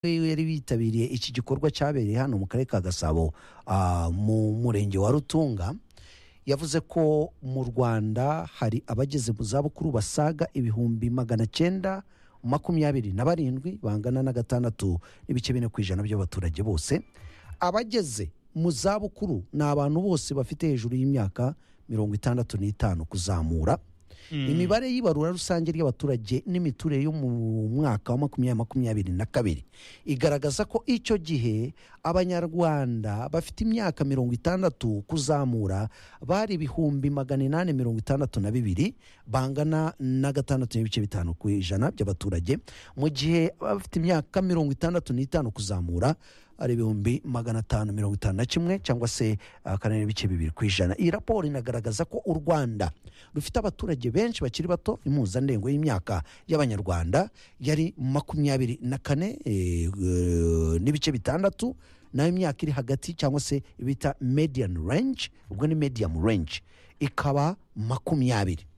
yari bitabiriye iki gikorwa cyabereye hano mu karere ka gasabo ah, mu murenge wa rutunga yavuze ko mu rwanda hari abageze mu zabukuru basaga ibihumbi magana cyenda makumyabiri na barindwi bangana na gatandatu n'ibice bine ku ijana by'abaturage bose abageze mu zabukuru ni abantu bose bafite hejuru y'imyaka mirongo itandatu n'itanu kuzamura imibare y'ibarura rusange ry'abaturage n'imiturire yo mu mwaka wa makumyabiri makumyabiri na kabiri igaragaza ko icyo gihe abanyarwanda bafite imyaka mirongo itandatu kuzamura bari ibihumbi magana inani mirongo itandatu na bibiri bangana na gatandatu n'ibice bitanu ku ijana by'abaturage mu gihe abafite imyaka mirongo itandatu n'itanu kuzamura ari ibihumbi magana atanu mirongo itanu na kimwe cyangwa se ah, kane n'ibice bibiri ku ijana iyi raporo inagaragaza ko u rwanda rufite abaturage benshi bakiri bato impuzandengo y'imyaka y'abanyarwanda yari makumyabiri na kane eh, eh, n'ibice bitandatu nayo imyaka iri hagati cyangwa se bita median range ubwo ni medium range ikaba makumyabiri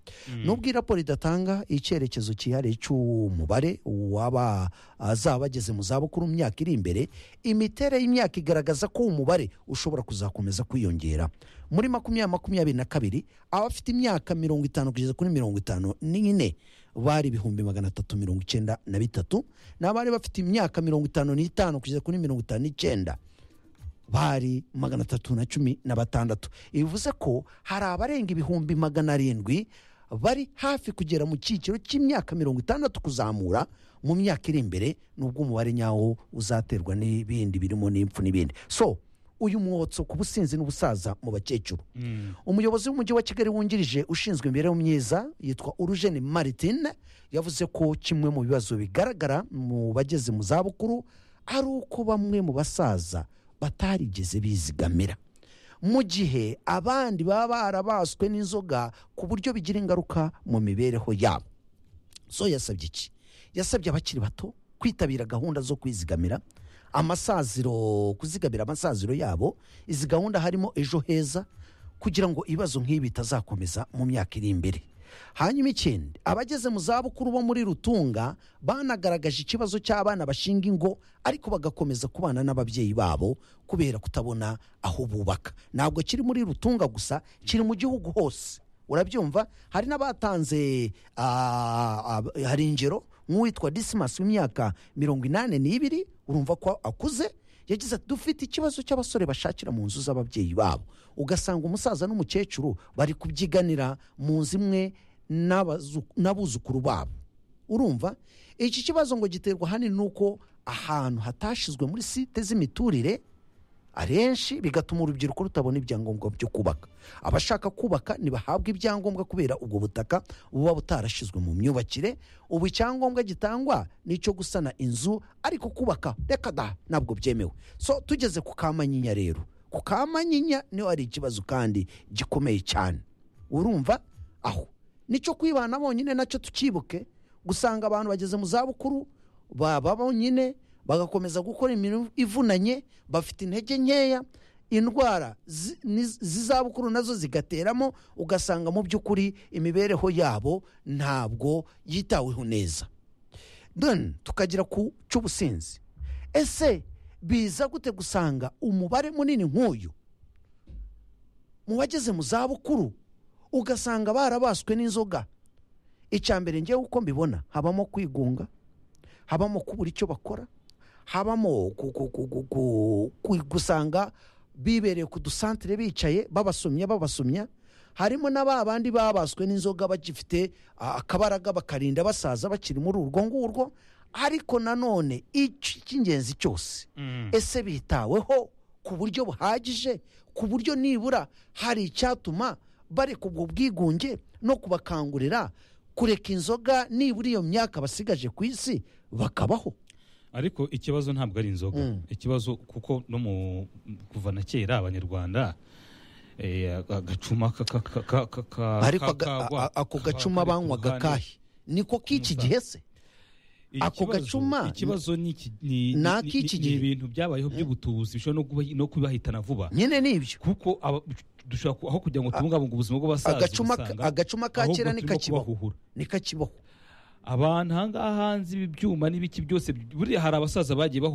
nubwo iyi raporo idatanga icyerekezo cyihariye cy'umubare w'aba azaba bageze mu zabukuru mu myaka iri imbere imiterere y'imyaka igaragaza ko uwo mubare ushobora kuzakomeza kwiyongera muri makumyabiri makumyabiri na kabiri abafite imyaka mirongo itanu kugeza kuri mirongo itanu n'ine bari ibihumbi magana atatu mirongo icyenda na bitatu n'abari bafite imyaka mirongo itanu n'itanu kugeza kuri mirongo itanu n'icyenda bari magana atatu na cumi na batandatu bivuze ko hari abarenga ibihumbi magana arindwi bari hafi kugera mu cyiciro cy'imyaka mirongo itandatu kuzamura mu myaka iri imbere nubwo umubare nyawo uzaterwa n'ibindi birimo n'impfu n'ibindi so uyu mwotso ku businzi n'ubusaza mu bakecuru umuyobozi w'umujyi wa kigali wungirije ushinzwe imibereho myiza yitwa urujeni maritin yavuze ko kimwe mu bibazo bigaragara mu bageze mu zabukuru ari uko bamwe mu basaza batarigeze bizigamira mu gihe abandi baba barabaswe n'inzoga ku buryo bigira ingaruka mu mibereho yabo so yasabye iki yasabye abakiri bato kwitabira gahunda zo kwizigamira amasaziro kuzigamira amasaziro yabo izi gahunda harimo ejo heza kugira ngo ibibazo nk'ibi bitazakomeza mu myaka iri imbere hanyuma ikindi abageze mu zabukuru bo muri rutunga banagaragaje ikibazo cy'abana bashinga ingo ariko bagakomeza kubana n'ababyeyi babo kubera kutabona aho bubaka ntabwo kiri muri rutunga gusa kiri mu gihugu hose urabyumva hari n'abatanze ah, ah, hari ingero nk'uwitwa disimasi w'imyaka mirongo inani n'ibiri urumva ko akuze yagize ati dufite ikibazo cy'abasore bashakira mu nzu z'ababyeyi babo ugasanga umusaza n'umukecuru bari kubyiganira mu nzu imwe n'abazu- n'abuzukuru babo urumva iki kibazo ngo giterwa ahanini n'uko ahantu hatashizwe muri site z'imiturire ahenshi bigatuma urubyiruko rutabona ibyangombwa byo kubaka abashaka kubaka ntibahabwe ibyangombwa kubera ubwo butaka buba butarashyizwe mu myubakire ubu icyangombwa gitangwa ni icyo gusana inzu ariko kubaka reka da ntabwo byemewe so tugeze ku kamanyinya rero ku kamanyinya niho hari ikibazo kandi gikomeye cyane urumva aho nicyo kwibana bonyine nacyo tukibuke gusanga abantu bageze mu zabukuru baba bonyine bagakomeza gukora imirimo ivunanye bafite intege nkeya indwara zi- ni- z'izabukuru nazo zigateramo ugasanga mu by'ukuri imibereho yabo ntabwo yitaweho neza then tukagira ku cy'ubusinzi ese biza gute gusanga umubare munini nk'uyu mu bageze mu zabukuru ugasanga barabaswe n'inzoga icya mbere ngewe uko mbibona habamo kwigunga habamo kubura icyo bakora habamo ku- ku- ku- ku- ku- ku- gusanga bibereye ku dusantere bicaye babasomya babasomya harimo na ba bandi babaswe n'inzoga bagifite ah, akabaraga bakarinda basaza bakiri muri urwo ngurwo ariko nanone iki- icy'ingenzi cyose ese bitaweho ku buryo buhagije ku buryo nibura hari icyatuma bareka ubwo bwigunge no kubakangurira kureka inzoga nibura iyo myaka basigaje ku isi bakabaho ariko ikibazo ntabwo ari inzoga ikibazo kuko no mu kuva na kera abanyarwanda eh, agacuma ka- ka- ka- ka- ka- ka- ariko ka- aga- kagwa- a- a- ako kaba gacuma kari ku banywaga ruhande. kahe niko k'iki gihe se ako Ikibazo- gacuma- ikibazo ni iki- ni- Ni ni- ak'iki ni- gihe. ni ibintu byabayeho by'ubutubuzi bishobora no kuba- no kubahitana vuba nyine nibyo kuko aba- dushobora ku- aho kugira ngo tubungabunge ubuzima bw'abasaza agacuma ka- usanga agacuma ka ahubwo kera turimo nikakibaho kubahuhura. nikakibaho abantu ahangaha hanze ibi byuma n'ibiki byose buriya hari abasaza bagiye bahu